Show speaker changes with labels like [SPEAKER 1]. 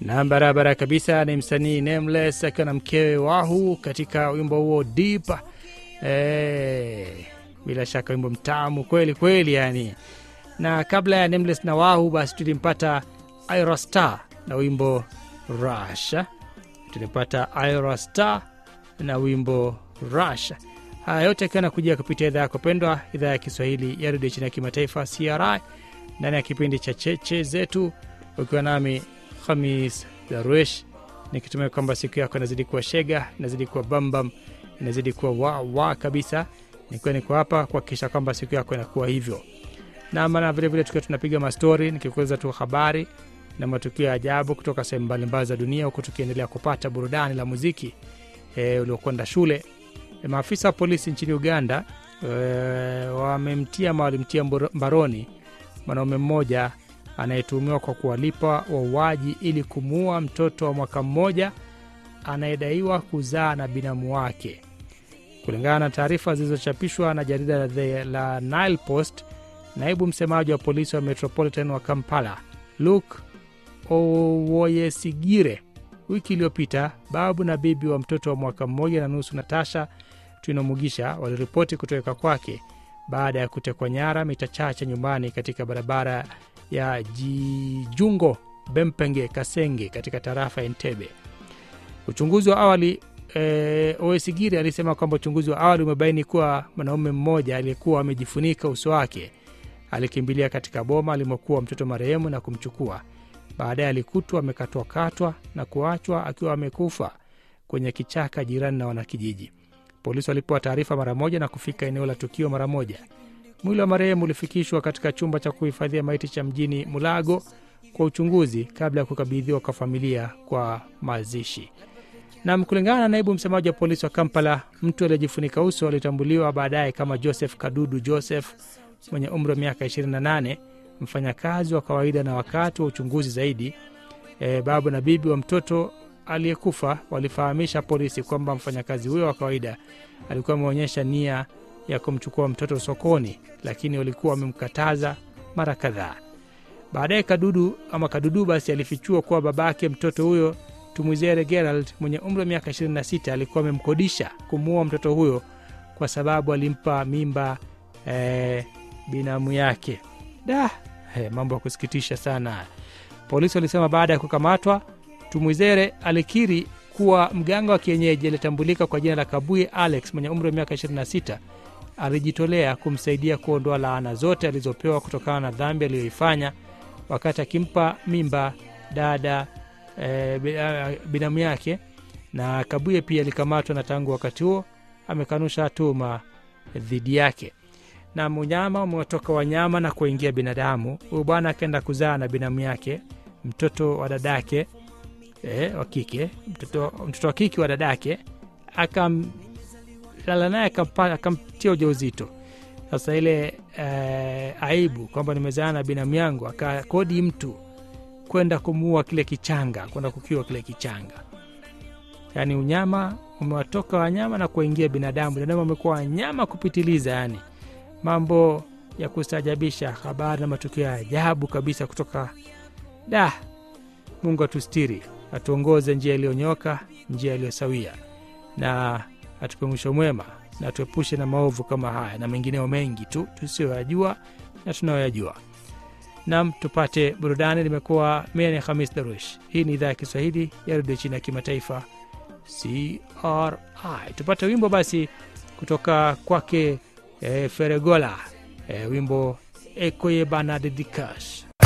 [SPEAKER 1] na barabara kabisa ni msanii Nameless akiwa na mkewe Wahu katika wimbo huo Deep. Eh, bila shaka wimbo mtamu kweli kweli yani. Na kabla ya Nameless na Wahu, basi tulimpata Ira Star na wimbo Rush. Tulimpata Ira Star na wimbo Rush. Haya yote akiwa nakujia kupitia idhaa yako pendwa, idhaa ya Kiswahili ya redio chini ya kimataifa CRI, ndani ya kipindi cha cheche zetu, ukiwa nami Hamis Darwesh, nikitumia kwamba siku yako inazidi kuwa shega, inazidi kuwa bambam, inazidi kuwa wawa kabisa. Nikiwa niko hapa kuhakikisha kwamba siku yako inakuwa hivyo na maana vilevile tukiwa tunapiga mastori, nikikueleza tu habari na matukio ya ajabu kutoka sehemu mbalimbali za dunia, huku tukiendelea kupata burudani la muziki e, uliokwenda shule. E, maafisa wa polisi nchini Uganda e, wamemtia ama walimtia mbaroni mwanaume mmoja anayetuhumiwa kwa kuwalipa wauaji ili kumuua mtoto wa mwaka mmoja anayedaiwa kuzaa na binamu wake. Kulingana na taarifa zilizochapishwa na jarida la, The, la Nile Post, naibu msemaji wa polisi wa Metropolitan wa Kampala Luke Owoyesigire wiki iliyopita, babu na bibi wa mtoto wa mwaka mmoja na nusu Natasha Twinomugisha waliripoti kutoweka kwake baada ya kutekwa nyara mita chache nyumbani katika barabara ya Jijungo Bempenge Kasenge katika tarafa ya Entebbe. Uchunguzi wa awali e, Owesigiri alisema kwamba uchunguzi wa awali umebaini kuwa mwanaume mmoja aliyekuwa amejifunika uso wake alikimbilia katika boma alimokuwa mtoto marehemu na kumchukua. Baadaye alikutwa amekatwakatwa na kuachwa akiwa amekufa kwenye kichaka jirani na wanakijiji. Polisi walipewa taarifa mara moja na kufika eneo la tukio mara moja. Mwili wa marehemu ulifikishwa katika chumba cha kuhifadhia maiti cha mjini Mulago kwa uchunguzi kabla ya kukabidhiwa kwa familia kwa mazishi. Nam, kulingana na naibu msemaji wa polisi wa Kampala, mtu aliyejifunika uso alitambuliwa baadaye kama Joseph Kadudu Joseph mwenye umri wa miaka 28, mfanyakazi wa kawaida. Na wakati wa uchunguzi zaidi, e, babu na bibi wa mtoto aliyekufa walifahamisha polisi kwamba mfanyakazi huyo wa kawaida alikuwa ameonyesha nia ya kumchukua mtoto sokoni, lakini walikuwa wamemkataza mara kadhaa. Baadaye Kadudu ama Kadudu basi alifichua kuwa babake mtoto huyo Tumwizere Gerald mwenye umri wa miaka 26 alikuwa amemkodisha kumuua mtoto huyo kwa sababu alimpa mimba eh, binamu yake. Da, eh, mambo ya kusikitisha sana. Polisi walisema baada ya kukamatwa, Tumwizere alikiri kuwa mganga wa kienyeji aliyetambulika kwa jina la Kabuye Alex mwenye umri wa miaka 26 alijitolea kumsaidia kuondoa laana zote alizopewa kutokana na dhambi aliyoifanya wakati akimpa mimba dada e, binamu yake. Na Kabuye pia alikamatwa na tangu wakati huo amekanusha tuhuma dhidi yake. Na unyama umewatoka wanyama na kuingia binadamu. Huyu bwana akaenda kuzaa na binamu yake mtoto wa dadake e, wa kike mtoto, mtoto wa kike wa dadake akamlala naye akamtia ujauzito. Sasa ile e, aibu kwamba nimezaa na binamu yangu, akakodi mtu kwenda kumuua kile kichanga, kwenda kukiwa kile kichanga. Yaani unyama umewatoka wanyama na kuingia binadamu. Binadamu amekuwa wanyama kupitiliza, yani mambo ya kustajabisha, habari na matukio ya ajabu kabisa kutoka da. Mungu atustiri, atuongoze njia iliyonyoka, njia iliyosawia, na atupe mwisho mwema, na tuepushe na maovu kama haya na mengineo mengi tu tusiyoyajua na tunayoyajua. Nam, tupate burudani. Limekuwa mimi ni Hamis Darush. Hii ni idhaa ya Kiswahili ya redio chini ya kimataifa CRI. Tupate wimbo basi kutoka kwake e, Feregola e, wimbo Ekoye Bana Dedikash.